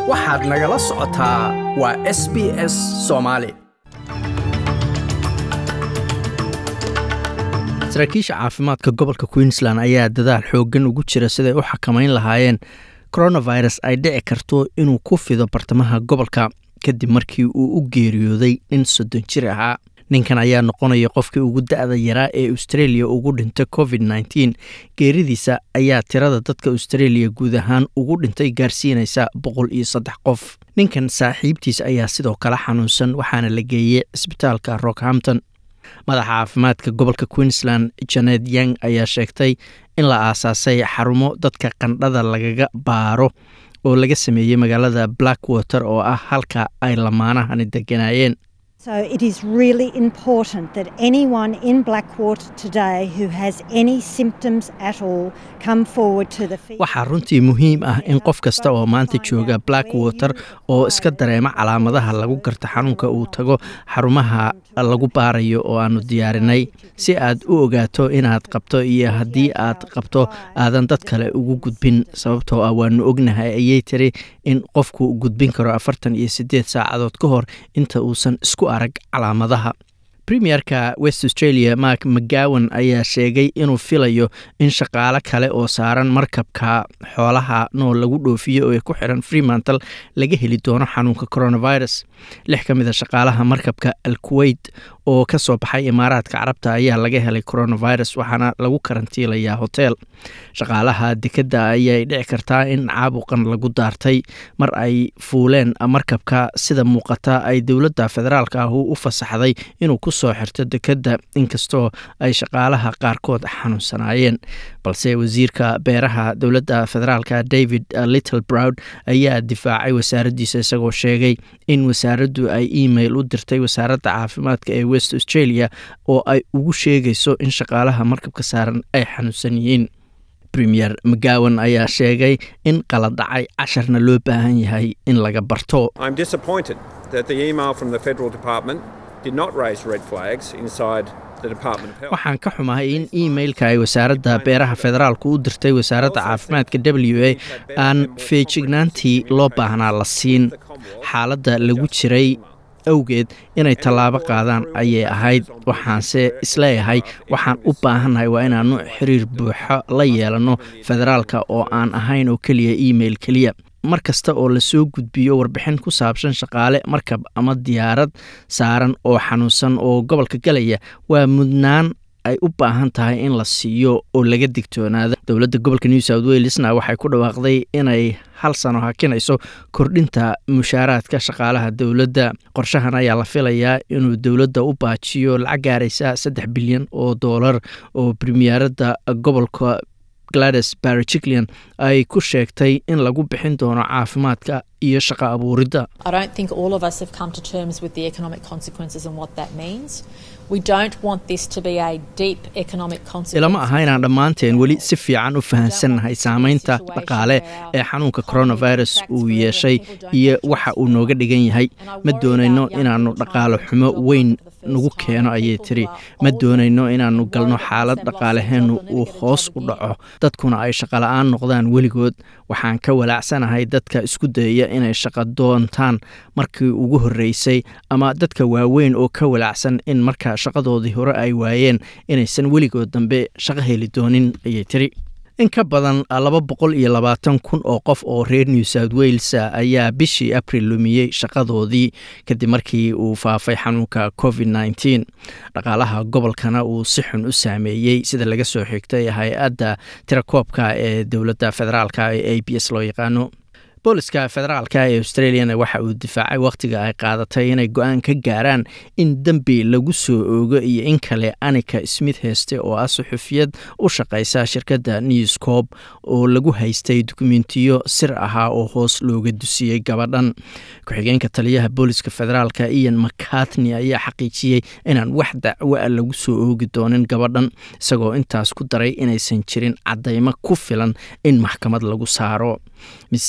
waxaad nagala socotaa waa s b s soomaali saraakiisha caafimaadka gobolka queensland ayaa dadaal xooggan ugu jira siday u xakamayn lahaayeen coronavirus ay dhici karto inuu ku fido bartamaha gobolka kadib markii uu u geeriyooday nin soddon jir ahaa ninkan ayaa noqonaya qofkii ugu da-da yaraa ee australia ugu dhintay covid nneteen geeridiisa ayaa tirada dadka australia guud ahaan ugu dhintay gaarsiinaysa boqol iyo saddex qof ninkan saaxiibtiis ayaa sidoo kale xanuunsan waxaana la geeyey cisbitaalka rockhampton madaxa caafimaadka gobolka queensland janet yang ayaa sheegtay in la aasaasay xarumo dadka qandhada lagaga baaro oo laga sameeyey magaalada blackwater oo ah halka ay lamaanahani deganaayeen So it is really important that anyone in Blackwater today who has any symptoms at all come forward to the waxaa runtii muhiim ah in qof kasta oo maanta jooga blackwater oo iska dareema calaamadaha lagu garta xanuunka uu tago xarumaha lagu baarayo oo aanu diyaarinay si aad u ogaato inaad qabto iyo haddii aad qabto aadan dad kale ugu gudbin sababtoo ah waanu ognahay ayay tiri in qofku gudbin karo afartan iyo siddeed saacadood ka hor inta uusan isku arag calaamadaha premierka west australia mark mcgowan ayaa sheegay inuu filayo in shaqaale kale oo saaran markabka xoolaha nool lagu dhoofiyo oo ay ku xiran freemantle laga heli doono xanuunka coronavirus lix ka mid a shaqaalaha markabka al kuweyt oo ka soo baxay imaaraadka carabta ayaa laga helay coronavirus waxaana lagu karantiilayaa hotel shaqaalaha dekedda ayay dhici kartaa in caabuqan lagu daartay mar ay fuuleen markabka sida muuqata ay dowladda federaalk ah u fasaxday inuu ku soo xirto dekedda inkastoo ay shaqaalaha qaarkood xanuunsanaayeen balse wasiirka beeraha dowladda federaalka david little browd ayaa difaacay wasaaraddiisa isagoo sheegay in wasaaraddu ay email u dirtay wasaaradda caafimaadka ee west australia oo ay ugu sheegayso in shaqaalaha markabka saaran ay xanuunsan yihiin premier mcgowan ayaa sheegay in qaladacay casharna loo baahan yahay in laga barto waxaan ka xumahay in emailka ay wasaaradda beeraha federaalku u dirtay wasaaradda caafimaadka w a aan feejignaantii loo baahnaa la siin xaaladda lagu jiray awgeed inay tallaabo qaadaan ayay ahayd waxaanse isleeyahay waxaan u baahannahay waa inaannu xiriir buuxo la yeelanno federaalka oo aan ahayn oo keliya email keliya mar kasta oo lasoo gudbiyo warbixin ku saabsan shaqaale markab ama diyaarad saaran oo xanuunsan oo gobolka galaya waa mudnaan ay u baahan tahay in la siiyo oo laga digtoonaada dowladda gobolka new south welesna waxay ku dhawaaqday inay hal sano hakinayso kordhinta mushaaraadka shaqaalaha dowladda qorshahan ayaa la filayaa inuu dowladda u baajiyo lacag gaaraysa saddex bilyan oo doolar oo premieradda gobolka glades bariciklian ay ku sheegtay in lagu bixin doono caafimaadka iyo shaqo abuuridda ilama aha inaan dhammaanteen weli si fiican u fahansannahay saameynta dhaqaale ee xanuunka coronavirus uu yeeshay iyo waxa uu nooga dhigan yahay ma doonayno inaannu dhaqaale xumo weyn nagu keeno ayay tiri ma doonayno inaannu galno xaalad dhaqaalaheennu uu hoos u dhaco dadkuna ay shaqola'aan noqdaan weligood waxaan ka walaacsanahay dadka isku dayaya inay shaqo doontaan markii ugu horreysay ama dadka waaweyn oo ka walaacsan in marka shaqadoodii hore ay waayeen inaysan weligood dambe shaqo heli doonin ayay tiri in ka badan laba boqol iyo labaatan kun oo qof oo reer new south wales ayaa bishii abril lumiyey shaqadoodii kadib markii uu faafay xanuunka covid nneteen dhaqaalaha gobolkana uu si xun u saameeyey sida laga soo xigtay hay-adda tirakoobka ee dowladda federaalka ee a b s loo yaqaano booliska federaalka ee australiana waxa uu difaacay wakhtiga ay qaadatay inay go-aan ka gaaraan in dembi lagu soo oogo iyo in kale anika smith heyste oo ah suxufiyad u shaqaysa shirkadda newscob oo lagu haystay dukumentiyo sir ahaa oo hoos looga dusiyey gabadhan ku-xigeenka taliyaha booliska federaalka ian mcartney ayaa xaqiijiyey inaan wax dacwo a lagu soo oogi doonin gabadhan isagoo intaas ku daray inaysan jirin caddaymo ku filan in maxkamad lagu saaro miss smith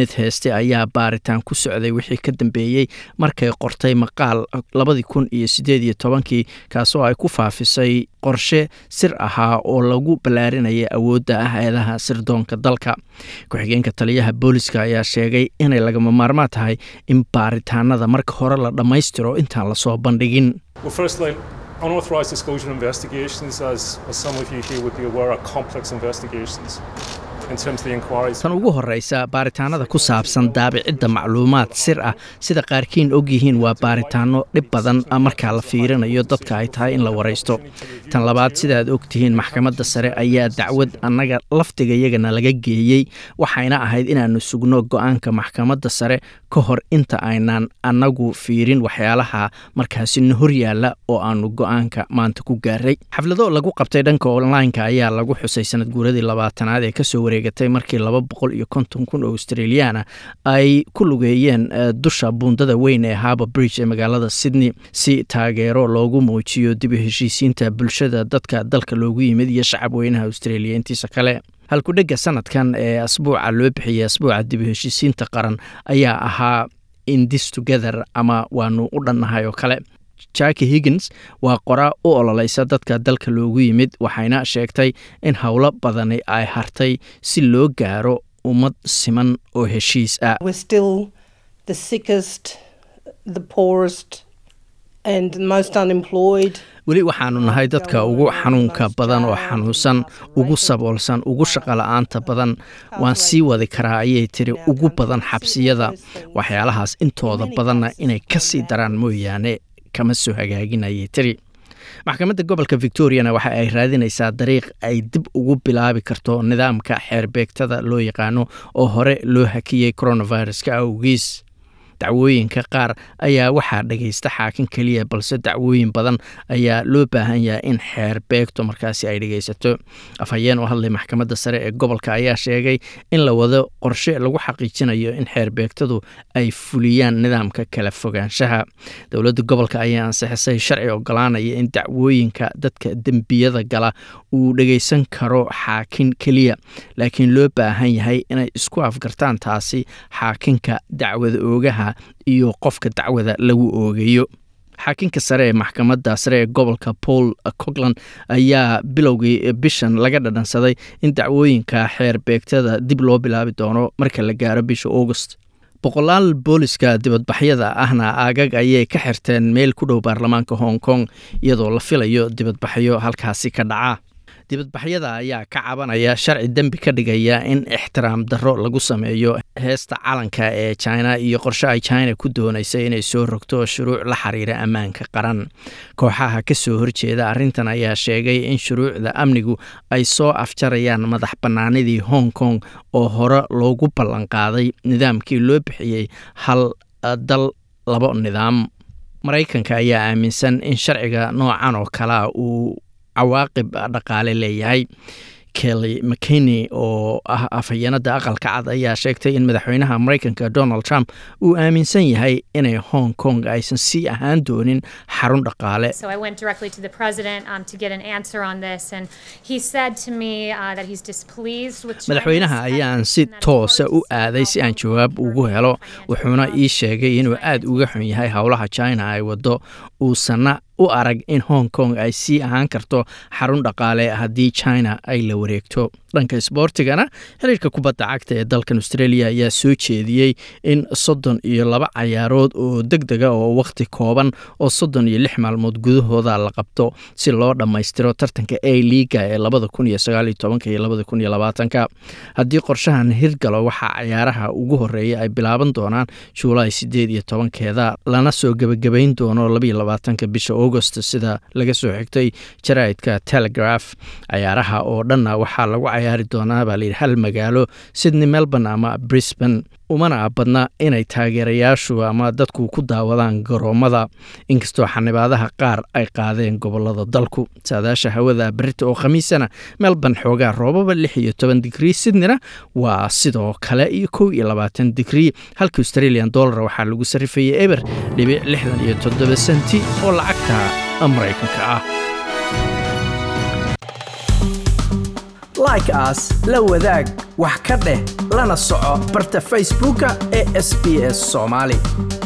smith heeste ayaa baaritaan ku socday wixii ka dambeeyey markay qortay maqaal labadii kun iyo sideed iyo tobankii kaasoo ay ku faafisay qorshe sir ahaa oo lagu ballaarinaya awoodda hay-adaha sirdoonka dalka ku-xigeenka taliyaha booliska ayaa sheegay inay lagama maarmaan tahay in baaritaanada marka hore la dhammaystiro intaan lasoo bandhigin unauthorized disclosure investigations, as, as some of you here would be aware, are complex investigations. tan ugu horeysa baaritaanada ku saabsan daabicidda macluumaad sir ah sida qaarkiin ogyihiin waa baaritaano dhib badan markaa la fiirinayo dadka ay tahay in la waraysto tan labaad sidaad ogtihiin maxkamadda sare ayaa dacwad annaga laftigayagana laga geeyey waxayna ahayd inaannu sugno go-aanka maxkamadda sare ka hor inta aynaan annagu fiirin waxyaalaha markaasi na hor yaalla oo aanu go-aanka maanta ku gaaray xaflado lagu qabtay dhanka onlineka ayaa lagu xusay sanad guuradii labaatanaad ee kasoo wareegatay markii laba boqol iyo konton kun oo australiyaana ay ku lugeeyeen dusha buundada weyn ee harbour bridge ee magaalada sydney si taageero loogu muujiyo dib u heshiisiinta bulshada dadka dalka loogu yimid iyo shacab weynaha australia intiisa kale halkudhega sanadkan ee asbuuca loo bixiyey asbuuca dib u heshiisiinta qaran ayaa ahaa indis together ama waanu u dhannahay oo kale jaki higgins waa qoraa u ololeysa dadka dalka loogu yimid waxayna sheegtay in howlo badani ay hartay si loo gaaro ummad siman oo heshiis ah weli waxaanu nahay dadka ugu xanuunka badan oo xanuunsan ugu saboolsan ugu shaqola'aanta badan waan sii wadi karaa ayay tiri ugu badan xabsiyada waxyaalahaas intooda badanna inay ka sii daraan mooyaane kama soo hagaaginayay tiri maxkamadda gobolka victoriana waxa ay raadinaysaa dariiq ay dib ugu bilaabi karto nidaamka xeerbeegtada loo yaqaano oo hore loo hakiyey coronaviruska awgiis dacwooyinka qaar ayaa waxaa dhagaysta xaakin keliya balse dacwooyin badan ayaa loo baahan yahay in xeer beegto markaasi ay dhagaysato afhayeen oo hadlay maxkamadda sare ee gobolka ayaa sheegay in la wado qorshe lagu xaqiijinayo in xeer beegtadu ay fuliyaan nidaamka kala fogaanshaha dowladda gobolka ayaa ansixisay sharci ogolaanaya in dacwooyinka dadka dembiyada gala uu dhagaysan karo xaakin keliya laakiin loo baahan yahay inay isku afgartaan taasi xaakinka dacwada oogaha iyo qofka dacwada lagu oogayo xaakinka sare ee maxkamadda sare ee gobolka paul cogland ayaa bilowgii bishan laga dhadhansaday in dacwooyinka xeer beegtada dib loo bilaabi doono marka la gaaro bisha august boqolaal booliska dibadbaxyada ahna aagag ayay ka xirteen meel ku dhow baarlamaanka hong kong iyadoo la filayo dibadbaxyo halkaasi ka dhaca dibadbaxyada ayaa ka cabanaya sharci dembi ka dhigaya in ixtiraam darro lagu sameeyo heesta calanka ee china iyo qorshe ay china ku doonaysay inay soo rogto shuruuc la xiriira ammaanka qaran kooxaha ka soo horjeeda arrintan ayaa sheegay in shuruucda amnigu ay soo afjarayaan madax bannaanidii hong kong oo hore loogu ballanqaaday nidaamkii loo bixiyey hal dal labo nidaam maraykanka ayaa aaminsan in sharciga noocan oo kalea uu cawaaqib dhaqaale leeyahay kelly mckinney oo ah afhayeenada aqalka cad ayaa sheegtay in madaxweynaha maraykanka donald trump uu aaminsan yahay inay hong kong aysan sii ahaan doonin xarun dhaqaale madaxweynaha ayaan si toosa u aaday si aan jawaab ugu helo wuxuuna ii sheegay inuu aada uga xun yahay howlaha china ay wado uusanna u arag in hong kong ay sii ahaan karto xarun dhaqaale haddii china ay la wareegto dhanka isboortigana xiriirka kubadda cagta ee dalkan australia ayaa soo jeediyey in soddon iyo laba cayaarood oo deg dega oo wakhti kooban oo soddon iyo lix maalmood gudahooda la qabto si loo dhammaystiro tartanka a liiga ee labada kun iyo sagaal iyo tobanka iyo labada kun iyo labaatanka haddii qorshahan hirgalo waxaa cayaaraha ugu horeeya ay bilaaban doonaan juulaay sideed iyo tobankeeda lana soo gebagabayn doono labaiyo labaatanka bisha august sida laga soo xigtay jaraa'idka telegraph cayaaraha oo dhanna waxaa lagu cayaari doonaa baa layidhi hal magaalo sydney melbourne ama brisbane umana badna inay taageerayaashu ama dadku ku daawadaan garoommada inkastoo xanibaadaha qaar ay qaadeen gobolada dalku saadaasha hawada berita oo khamiisana melbourne xoogaa roobaba lix iyo toban digrii sydneyna waa sidoo kale iyo kow iyo labaatan digrii halka australian dollar waxaa lagu sarrifayay eber dhibic lixdan iyo toddoba senti oo lacagta maraykanka ah like aas la wadaag wax ka dheh lana soco barta facebooka ee sb s soomaali